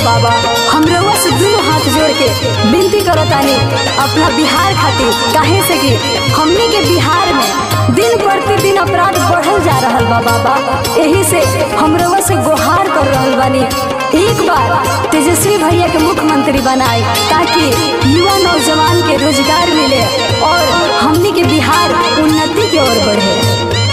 बाबा हम रउआ से दुनू हाथ जोड़ के विनती करतानी अपना बिहार खातिर काहे से कि हमनी के बिहार में दिन प्रतिदिन अपराध बढ़ल जा रहल बा बाबा यही से हम रउआ से गुहार कर रहल बानी एक बार तेजस्वी भैया के मुख्यमंत्री बनाए ताकि युवा नौजवान के रोजगार मिले और हमनी के बिहार उन्नति की ओर बढ़े